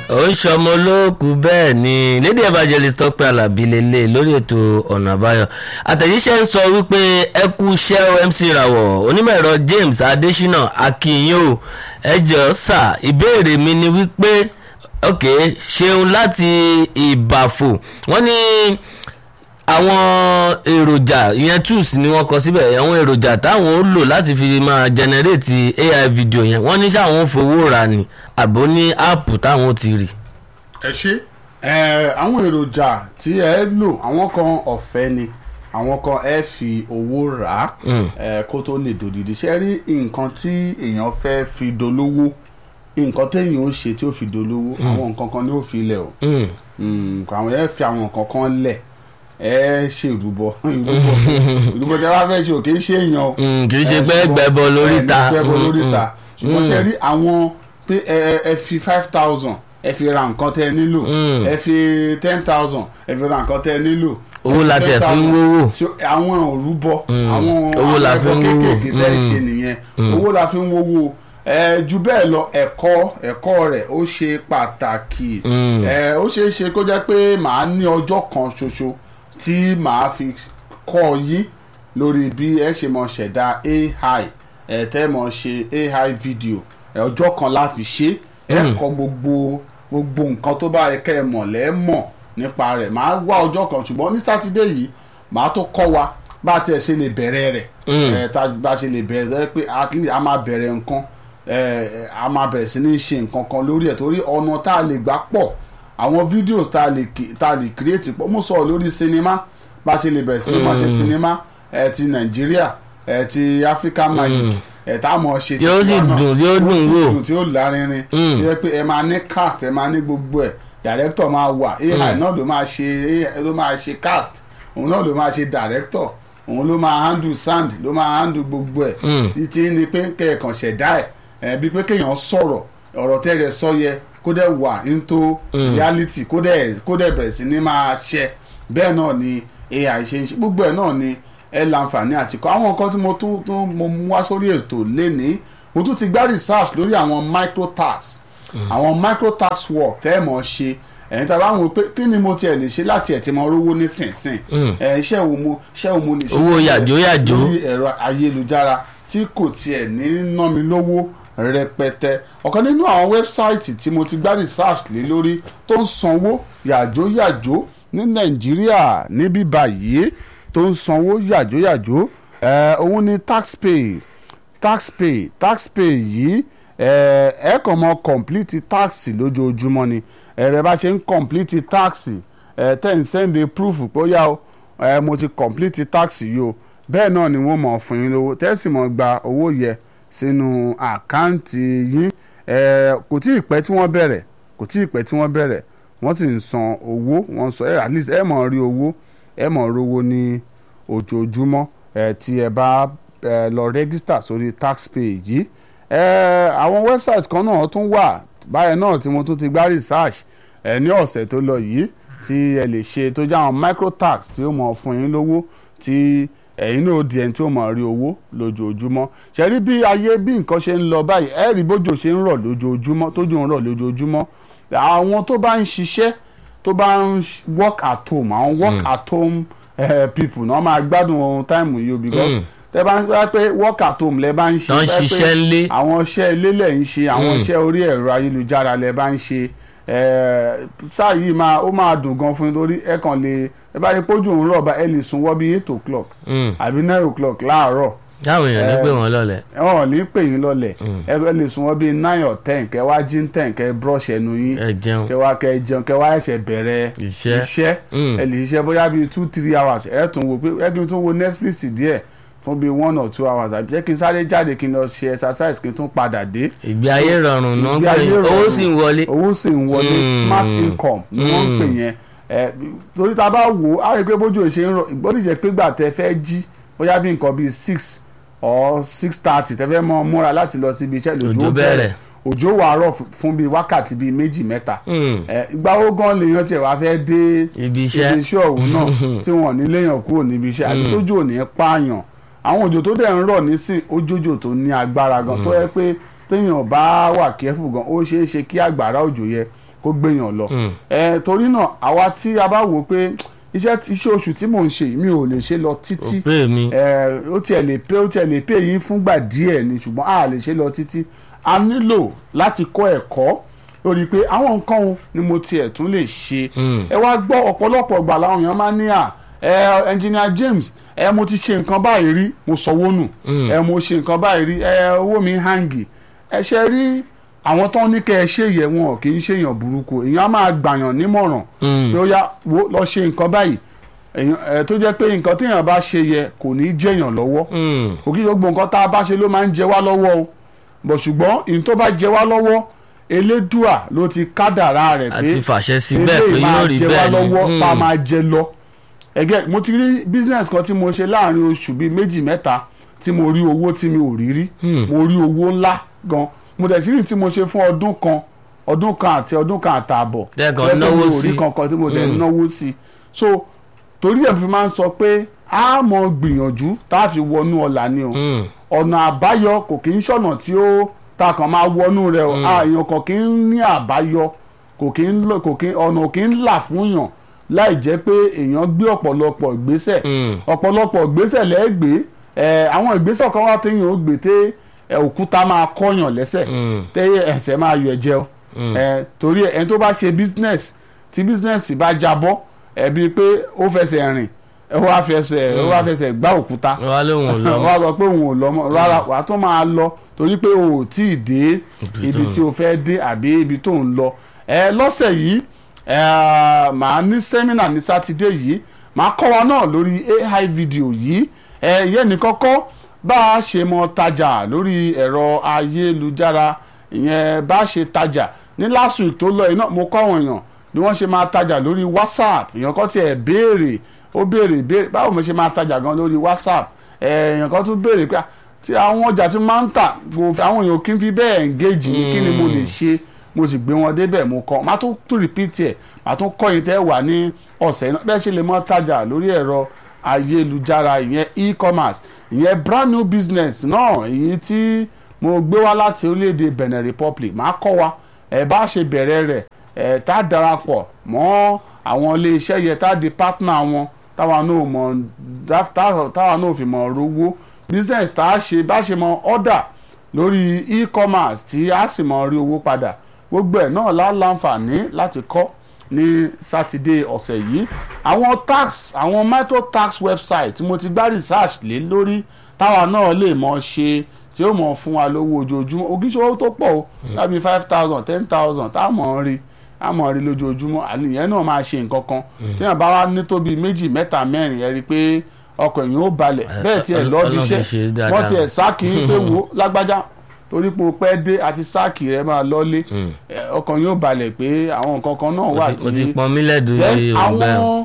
ó ń ṣọmọ olóòkú bẹ́ẹ̀ ni lady evangelist tọ́pẹ́ alábí lélẹ̀ lórí ètò ọ̀nà àbáyọ àtẹ̀jíṣẹ́ ń sọ wípé ẹ kú iṣẹ́ o mc rawọ onímọ̀ ẹ̀rọ james adesina akínyìn o ẹ jọ̀ọ́ sà ìbéèrè mi ni wípé ok ṣeun láti ìbàfò wọ́n ní àwọn èròjà ìyẹn tools ni wọ́n kọ síbẹ̀ àwọn èròjà táwọn ó lò láti fi máa generate ai video yẹn wọ́n ní sáwọn fowó rà ní àbó ní áàpù táwọn ti rì. ẹ ṣe ẹ àwọn èròjà tí ẹ lò àwọn kan ọ̀fẹ́ ni àwọn kan ẹ fi owó rà á ẹ kó tó lè dòdìdì ṣe rí nǹkan tí èèyàn fẹ́ fi dolówó nǹkan téèyàn ó ṣe tí ó fi dolówó àwọn nǹkan kan ni ó fi lẹ̀ o Mm, àwọn ẹ fi àwọn nǹkan kan lẹ̀ ẹ ṣe ìrúbọ ìrúbọ ìrúbọ tí a bá fẹ́ ṣe ò kì í ṣe èèyàn o Mm, kì í ṣe ẹ pé ṣùgbọ́n- gbẹbọ lóríta. ẹ ní gbẹbọ Mm, lóríta mm, ṣùgbọ́n mm. ṣe rí àwọn pé ẹ ẹ- ẹ fi five thousand ẹ fi ra nǹkan tẹ ẹ nílò Mm. ẹ fi ten thousand ẹ fi ra nǹkan tẹ ẹ nílò Owó la tiẹ̀ fi ń 10,000. wówó. So, àwọn òrúbọ Mm. àwọn Owó la àwọn fi ń ẹbọ wówó. kéékèèké tẹ́ ẹ Mm. ṣe nìyẹn owó la fi ń wówó ẹ ju bẹ́ẹ̀ lọ ẹ̀kọ́ ẹ̀kọ́ rẹ̀ ó ṣe pàtàkì Mm. ẹ ó ṣeé ṣe kó jẹ́ pé màá ní ọjọ́ kan ṣoṣo tí màá fi kọ́ yín lórí bí ẹ ṣe mọ ṣẹ̀dá ai ẹ tẹ́ mọ ṣe ai video ẹ ọjọ́ kan la fi ṣe ẹ Mm. kọ́ gbogbo gbogbo nǹkan tó bá yẹ kẹ́ ẹ mọ̀ lẹ́ mọ̀ nípa rẹ̀ màá wá ọjọ́ kan ṣùgbọ́n ní sátidé yìí màá tó kọ́ wa bá a tiẹ̀ ṣe lè bẹ̀rẹ̀ rẹ̀ Mm. ẹ tá bá a ṣe lè bẹ̀rẹ̀ ẹ pé at least a máa bẹ̀rẹ̀ nǹkan ẹ a máa bẹ̀rẹ̀ sí ní ṣe nǹkan kan lórí ẹ̀ torí ọ̀nà tá a lè gbà pọ̀ àwọn videos tá a lè ki- tá a lè create pọ̀ mo sọ̀rọ̀ lórí sinimá bá a ṣe lè bẹ̀rẹ̀ sí ní máa ṣe sinimá ẹ ti nàìjíríà ẹ ti african magic ẹ tá a mọ̀ ṣe ti Yóò sì tiwa náà. dùn, yóò Yóò dùn sì wò. dùn tí ó lárinrin Mm. tó yẹ pé ẹ máa ní cast ẹ máa ní gbogbo ẹ̀ director máa wà ai náà ló máa ṣe AI ló máa ṣe cast òun náà ló máa ṣe director òun ló máa handle sound ló máa handle gbogbo ẹ̀ Mm. títí ni pé kẹ̀kàn ṣẹ̀dá ẹ̀ ẹ̀ bí pé kéèyàn sọ̀rọ̀ ọ̀rọ̀ tẹ́lẹ̀ sọ yẹ kó dẹ̀ wà into Mm. reality kó dẹ̀ kó dẹ̀ bẹ̀rẹ̀ sí ní máa ṣẹ bẹ́ẹ̀ náà ni ai ṣe ń ṣe gbogbo ẹ̀ náà ni ẹ láǹfààní àti kọ́ àwọn nǹkan tí mo tún tún mo mú wá sórí ètò lénìí mo tún ti gbá research lórí àwọn microtax àwọn microtax work tẹ́ ẹ̀ mọ̀ ṣe ẹ̀yin tí a bá ń wo pé kí ni mo tiẹ̀ lè ṣe láti ẹ̀ tí mo rówó nísinsìn Mm. ẹ̀ iṣẹ́ wo mo iṣẹ́ wo mo lè ṣe Owó lórí ẹ̀- yàjóyàjó. lórí ẹ̀rọ ayélujára tí kò tiẹ̀ ní ná mi lówó rẹpẹtẹ ọ̀kan nínú àwọn wẹ́bsáìtì tí mo ti gbá research lé lórí tó ń sanwó yàjóyàjó ní nàìjíríà níbí báyìí tó ń sanwó yàjóyàjó ẹ̀ òun ni taxpay taxpay taxpay yìí ẹ ẹ kàn mọ complete tax lójoojúmọ́ ni ẹ̀rẹ̀ bá ṣe ń complete tax ẹ tẹ̀ ń send a proof pé ó yá o ẹ mo ti complete tax yìí o bẹ́ẹ̀ náà ni wọ́n mọ̀ fún yín lówó tẹ́sí mọ̀ gba owó yẹ sínú àkáǹtì yín ẹ kò tí ì pẹ́ tí wọ́n bẹ̀rẹ̀ kò tí ì pẹ́ tí wọ́n bẹ̀rẹ̀ wọ́n sì ń san owó wọ́n sọ ẹ at least ẹ mọ̀ rí owó ẹ mọ̀ rówó ní ojoojúmọ́ ẹ tí ẹ bá ẹ lọ rẹ́gísítà sórí taxpay yìí ẹ àwọn website kan náà tún wà báyẹn náà tí mo tún ti gbá research ẹ ní ọ̀sẹ̀ tó lọ yìí tí ẹ lè ṣe tó jẹ́ àwọn microtax tí ó mọ̀ fún yín lówó tí ẹ̀yin náà di ẹni tí ó mọ̀ rí owó lójoojúmọ́ ṣe rí bí ayé bí nǹkan ṣe ń lọ báyìí ẹ rí bójú ṣe ń rọ̀ lójoojúmọ́ tójú ń rọ̀ lójoojúmọ́ àwọn tó bá ń ṣiṣẹ́ tó bá ń ṣ- work at home àwọn work at home eh, people náà máa gbádùn ohun táìmù yìí o because Mm. tẹ bá ń sọ pé work at home lẹ bá ń ṣe Tán fẹ́ pé ṣiṣẹ́ ńlé. àwọn iṣẹ́ ilé lẹ̀ ń ṣe àwọn Mm. iṣẹ́ orí ẹ̀rọ ayélujára lẹ bá ń ṣe eh, sáà yìí máa ó máa dùn gan fún yín torí ẹ kàn lè ẹ bá rí pójú òun rọ̀ bá ẹ lè sùn wọ́ bí eight o'clock Mm. àbí nine o'clock láàárọ̀ táwọn èèyàn ní Eh, pé wọ́n lọ́lẹ̀. wọn ò ní pè yín lọ́lẹ̀ Mm. ẹ ẹ lè sùn wọ́ bí nine or ten kẹ wá jí ten kẹ brush ẹnu yín ẹ jẹun kẹ wá kẹ jẹun kẹ wá ẹsẹ̀ bẹ̀rẹ̀ Iṣẹ́. iṣẹ́ Mm. ẹ lè ṣiṣẹ́ bóyá bíi two three hours ẹ tún wo pé ẹ kí n tún wo Netflix díẹ̀ fún bíi one or two hours àbí jẹ́ kí n sáré jáde kí n lọ ṣe exercise kí n tún padà dé ìgbé ayé rọrùn náà Ìgbé pé ayé owó rọrùn. sì ń wọlé. owó sì ń wọlé Mm. smart income ni wọ́n ń pè yẹn ẹ torí tá a bá wò ó á rí i pé bójú ò ṣe ń rọ ìgbọ́dọ̀ jẹ́ pé gbà tẹ fẹ́ jí bóyá bí nǹkan bíi six or six thirty tẹ fẹ́ mọ́ múra láti lọ síbi iṣẹ́ Òjò lòjò bẹ̀rẹ̀. bẹ̀rẹ̀ òjò wà rọ̀ fún- fún bíi wákàtí bíi méjì mẹ́ta Mm. ẹ ìgbà wo gan lèèyàn tiẹ̀ wá fẹ́ dé Ibi iṣẹ́. ibi iṣẹ́ ọ̀hún náà tí wọ́n ní léèyàn kúrò níbi iṣẹ́ àbí tójú ò ní pààyàn àwọn òjò tó dẹ̀ ń rọ̀ nísìn ojójò tó ní agbára gan tó yẹ pé téèyàn bá wà kẹ́fù gan ó ṣeé ṣe kí àgbàrá òjò yẹ kó gbéyàn lọ Mm. ẹ torí náà àwa tí a bá wò pé iṣẹ́ tí- iṣẹ́ oṣù tí mò ń ṣe yìí, mi ò lè ṣe lọ títí òpè mi ẹ ó tiẹ̀ lè pé ó tiẹ̀ lè pé yín fúngbà díẹ̀ ni ṣùgbọ́n a lè ṣe lọ títí a nílò láti kọ́ ẹ̀kọ́ lórí pé àwọn nǹkan wo ni mo tiẹ̀ tún lè ṣe Mm. ẹ wá gbọ́ ọ̀pọ̀lọpọ̀ ìgbà làwọn èèyàn máa ń ní à ẹ engineer James ẹ mo ti ṣe nǹkan báyìí rí mo sanwó nù Mm. ẹ mo ṣe nǹkan báyìí rí ẹ owó mi hangi ẹ ṣe rí àwọn tó ní kẹ́ ẹ ṣe yẹ wọn kì í ṣèyàn burúkú èèyàn á máa gbàyàn nímọ̀ràn Mm. pé ó yá wo lọ ṣe nǹkan báyìí èèyàn ẹ tó jẹ́ pé nǹkan téèyàn bá ṣe yẹ kò ní í jẹ̀yàn lọ́wọ́ Mm. kò kí gbogbo nǹkan tá a bá ṣe ló máa ń jẹ wá lọ́wọ́ o bọ̀ ṣùgbọ́n ìyẹn tó bá jẹ wá lọ́wọ́ elédùà ló ti kádàrá rẹ̀ pé àti fàṣẹ sí bẹ́ẹ̀ pé eléyìí máa yóò rí jẹ wá bẹ́ẹ̀ lọ́wọ́ ni tá a Mm. máa jẹ lọ ẹgẹ mo ti rí business kan tí mo ṣe láàrin oṣù bíi méjì mẹ́ta tí mo rí owó tí mi ò rí rí Hmm. mo rí owó ńlá gan mo dẹ̀ sí rí tí mo ṣe fún ọdún kan ọdún kan àti ọdún kan àtààbọ̀ Tẹ́ kàn Jẹ́ pé náwó mi ò rí sí. kankan tí mo dẹ̀ Hmm. náwó sí so torí ẹ̀ fi máa ń sọ pé a mọ̀ gbìyànjú tá a fi wọnú ọ̀la ni o Mm. ọ̀nà àbáyọ kò kì í ṣọ̀nà tí ó ta kàn máa wọnú rẹ̀ o àyàn kò kì í ní àbáyọ kò kì í lọ- kò kì í ọ̀nà kì í là fún yàn láì jẹ́ pé èèyàn gbé ọ̀pọ̀lọpọ̀ ìgbésẹ̀ Mm. ọ̀pọ̀lọpọ̀ ìgbésẹ̀ lẹ́gbẹ̀ẹ́ ẹ̀ àwọn ìgbésẹ̀ kan wá téèyàn ó gbé té ẹ̀, òkúta máa kọ́yàn lẹ́sẹ̀ Mm. tẹ́ ẹsẹ̀ máa yọ ẹ̀jẹ̀ o Mm. ẹ̀, torí ẹni tó bá ṣe business tí business bá jábọ́ ẹ̀ bíi pé ó fẹsẹ̀ rìn ó wá fẹsẹ̀ ó wá fẹsẹ̀ gbá òkúta wá lóhùn lọ wọ́n á sọ pé òun ò lọ mọ́ rárá wà á tún máa lọ torí pé o ò tí ì dé ibi tí o fẹ́ dé àbí ibi tó ń lọ ẹ lọ́sẹ̀ yìí ẹ màá ní sẹ́mínà ní sátidé yìí màá kọ́ wa náà lórí AI video yìí ẹ yẹn ní kọ́kọ́ bá a ṣe mọ tajà lórí ẹ̀rọ ayélujára ìyẹn bá a ṣe tajà ní last week tó lọ yìí náà mo kọ́ àwọn èèyàn bí wọ́n ṣe máa tajà lórí WhatsApp èèyàn kan tiẹ̀ béèrè ó béèrè béèrè báwo mo ṣe máa tajà gan lórí WhatsApp èèyàn kan tún béèrè pé ah, tí àwọn ọjà tí máa ń tà kò fi- àwọn èèyàn kì í fi bẹ́ẹ̀ engage ní kí ni mo lè ṣe mo sì gbé wọn débẹ̀ mo kọ́ máa tún tún repeat ẹ̀ máa tún kọ́ yín tẹ́ wà ní ọ̀sẹ̀ náà bẹ́ẹ̀ ṣe lè mọ́ tajà lórí ẹ̀rọ ayélujára ìyẹn e-commerce ìyẹn brand new business náà èyí tí mo gbé wá láti orílẹ̀-èdè Benin Republic máa kọ́ wa ẹ̀ bá ṣe bẹ̀rẹ̀ rẹ̀ ẹ̀ tá a darapọ̀ mọ́ àwọn ilé-iṣẹ́ yẹn tá a di partner wọn táwa náà mọ̀ dá- tá- táwa náà fi mọ̀ rówó business tá a ṣe bá ṣe mọ̀ order lórí e-commerce tí a sì mọ̀ rí owó padà gbogbo ẹ̀ náà la láǹfààní láti kọ́ ní sátidé ọ̀sẹ̀ yìí àwọn tax àwọn micro tax website tí mo ti gbá research lé lórí táwa náà lè mọ̀ ṣe tí ó mọ̀ fún wa lówó ojoojúmọ́ ogíṣòwò tó pọ̀ o lábí five thousand ten thousand tá a mọ̀ ń rí a mọ̀ rí lójoojúmọ́ àníyàn náà máa ṣe nǹkan kan téèyàn bá wá ní tóbi méjì mẹ́ta mẹ́rin ẹ rí i pé ọkọ̀ èèyàn ó balẹ̀ bẹ́ẹ̀ tiẹ̀ Ọlọ́run lọ́ọ́ bí ti ṣe iṣẹ́ dáadáa. wọ́n tiẹ̀ sáàkì yín pé wo lágbájá torí pé o pẹ́ dé àti sáàkì rẹ máa lọ́lé Mm. ẹ, ọkàn yóò balẹ̀ pé àwọn nǹkan kan náà wà Mo ti- mo ti tí pọn mílẹ̀ dúró Then yìí àwọn òǹgbẹ́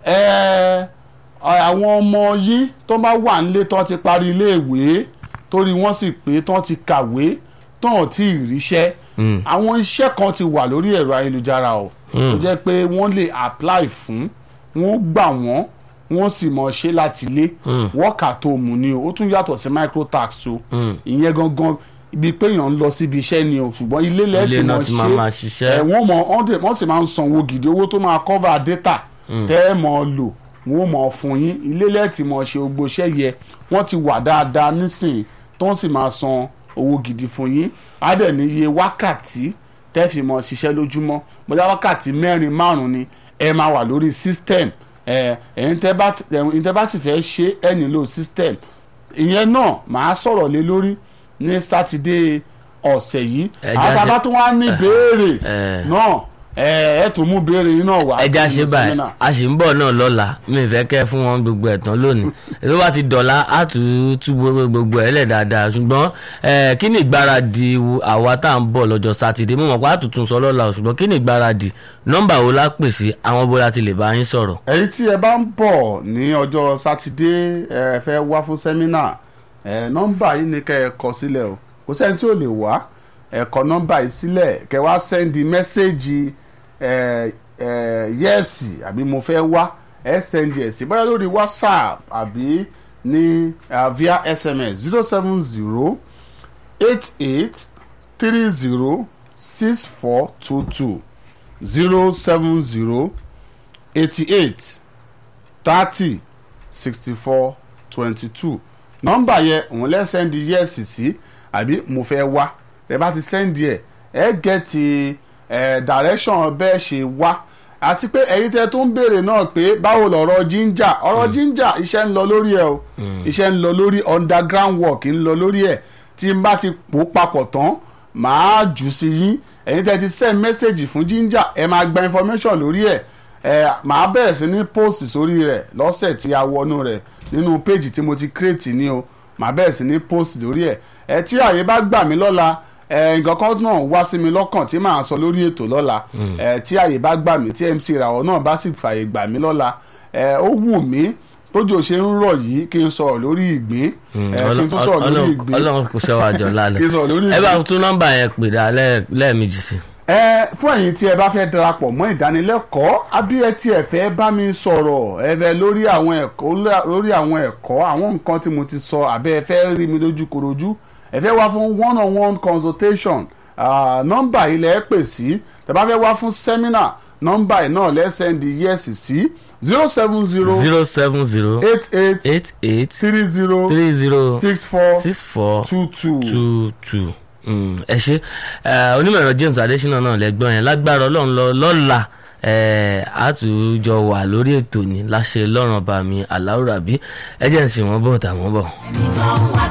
ẹ, àwọn ọmọ yìí tó bá wà nílé tó ti parí iléèwé torí wọ́n sì pé tó ti kàwé tó hàn tí ì ríṣẹ́ Mm. àwọn iṣẹ́ kan ti wà lórí ẹ̀rọ ayélujára o tó jẹ́ pé wọ́n lè apply fún wọ́n gbà wọ́n wọ́n sì mọ̀ ṣe láti ilé Mm. wọ́ọ̀kà tó mú ni o ó tún yàtọ̀ sí microtax o Mm. ìyẹn gangan ibi pé èèyàn ń lọ síbi iṣẹ́ ni o ṣùgbọ́n ilé ilé lẹ́ẹ̀tì náà mọ̀ ti máa máa ṣiṣẹ́ ẹ wọ́n mọ wọ́n dẹ̀- wọ́n sì máa ń sanwó gidi owó tó máa cover data tẹ́ ẹ mọ̀ lò wọ́n mọ̀ fún yín ilé lẹ́ẹ̀tì mọ̀ ṣe gbogbo iṣẹ́ yẹ wọ́n ti wà dáadáa nísìnyí tó ń sì máa san owó gidi fún yín á dẹ̀ ní iye wákàtí tẹ́ fi mọ̀ ṣiṣẹ́ lójúmọ́ bóyá wákàtí mẹ́rin márùn-ún ni ẹ máa wà lórí system ẹ ẹ̀yin tẹ́ bá ti- ẹ̀yin tẹ́ bá ti fẹ́ ṣe ẹ nílò system ìyẹn náà màá sọ̀rọ̀ lé lórí ní sátidé ọ̀sẹ̀ yìí Ẹ já àwọn ṣe- bàbá tó wá ní béèrè ẹ. náà ẹ ẹ tún mú béèrè yín náà wá. ẹja nínú ṣe báyìí sẹ́mínà. a sì ń bọ̀ náà lọ́la mi ì fẹ́ kẹ́ fún wọn gbogbo ẹ̀tàn lónìí ètò bá ti dọ̀la á tù ú tú gbogbo gbogbo ẹ̀ lẹ̀ dáadáa ṣùgbọ́n ẹ, kí ni ìgbáradì àwa tá à ń bọ̀ lọ́jọ́ sátidé mo mọ̀ pé àtúntún sọ lọ́la o, ṣùgbọ́n kí ni ìgbáradì nọ́mbà wo la pè sí àwọn bó la ti lè bá yín sọ̀rọ̀. ẹ̀yin tí ẹ bá ń bọ̀ ní ọjọ́ sátidé ẹ fẹ́ wá fún sẹ́mínà ẹ nọ́mbà yìí ni kẹ́ ẹ kọ sílẹ̀ o kò sẹ́ni tí ò lè wá ẹ kọ nọ́mbà yìí sílẹ̀ kẹ́ wá sẹ́ndì mẹ́sẹ́ẹ̀jì ẹ ẹ yẹ́ẹ̀sì àbí mo fẹ́ wá ẹ sẹ́ndì ẹ̀ sí bóyá lórí whatsapp àbí ní uh, via sms zero seven zero eight eight three zero six four two two zero seven zero eighty eight thirty sixty four twenty two nọ́mbà yẹn òun lẹ́ sẹ́ndì yẹ́ẹ̀sì sí àbí mo fẹ́ wá ẹ bá ti sẹ́ndì ẹ̀ ẹ gẹ̀ẹ́tì ẹ̀ direction bẹ́ẹ̀ ṣe wá àti pé ẹ̀yin tẹ́ tó ń béèrè náà pé báwo lọ̀rọ̀ ginger ọ̀rọ̀ ginger iṣẹ́ ń lọ lórí ẹ̀ o iṣẹ́ ń lọ lórí underground work ń lọ lórí ẹ̀ tí n bá ti pò papọ̀ tán màá jù sí yín ẹ̀yin tẹ́ ti send message fún ginger ẹ máa gba information lórí ẹ̀ ẹ màá bẹ̀rẹ̀ sí ní post sórí rẹ̀ lọ́sẹ̀ tí a wọnú rẹ̀ nínú page tí mo ti create ní o màá bẹ̀rẹ̀ sí ní post lórí ẹ̀ ẹ tí àyè bá gbà mí lọ́la ẹ nǹkan kan náà wá sí mi lọ́kàn tí màá sọ lórí ètò lọ́la ẹ tí àyè bá gbà mí tí MC ìràwọ̀ náà bá sì fàyè gbà mí lọ́la ẹ ó wù mí tójò ṣe ń rọ̀ yìí kí n sọ̀rọ̀ lórí ìgbín ẹ kí n tún sọ̀rọ̀ lórí ìgbín ọlọ́run kò ṣe wàjọ lálẹ́ kí n sọ̀rọ̀ lórí ẹ bá ìgbín. tún nọ́mbà yẹn pè dá lẹ́ẹ̀- lẹ́ẹ̀mejì sí. ẹ fún ẹ̀yin tí ẹ bá fẹ́ darapọ̀ mọ́ ìdánilẹ́kọ̀ọ́ àbí ẹ tí ẹ fẹ́ bá mi sọ̀rọ̀ ẹ fẹ́ lórí àwọn ẹ̀kọ́ lórí àwọn ẹ̀kọ́ àwọn nǹkan tí mo ti sọ àbẹ́ ẹ fẹ́ rí mi lójú korojú ẹ fẹ́ wá fún one on one consultation ah, nọ́mbà yìí lẹ́ pè sí tẹ́ bá fẹ́ wá fún seminar nọ́mbà yìí náà lẹ́ sẹ́ndì yẹ́sì sí zero seven zero zero seven zero eight eight eight eight three zero three zero six four six four two two. two two Mm, ẹ ṣe Eh, onímọ̀ ẹ̀rọ James Adésínà náà lẹ́gbọ́n yẹn lágbára ọlọ́run lọ lọ́la eh, àtúnjọ wà lórí ètò ní láṣẹ lọ́rùn ọba mi aláwùrábí ẹ jẹ́ ń sìn wọ́n bọ̀ tà wọ́n bọ̀. ẹni tó ń wá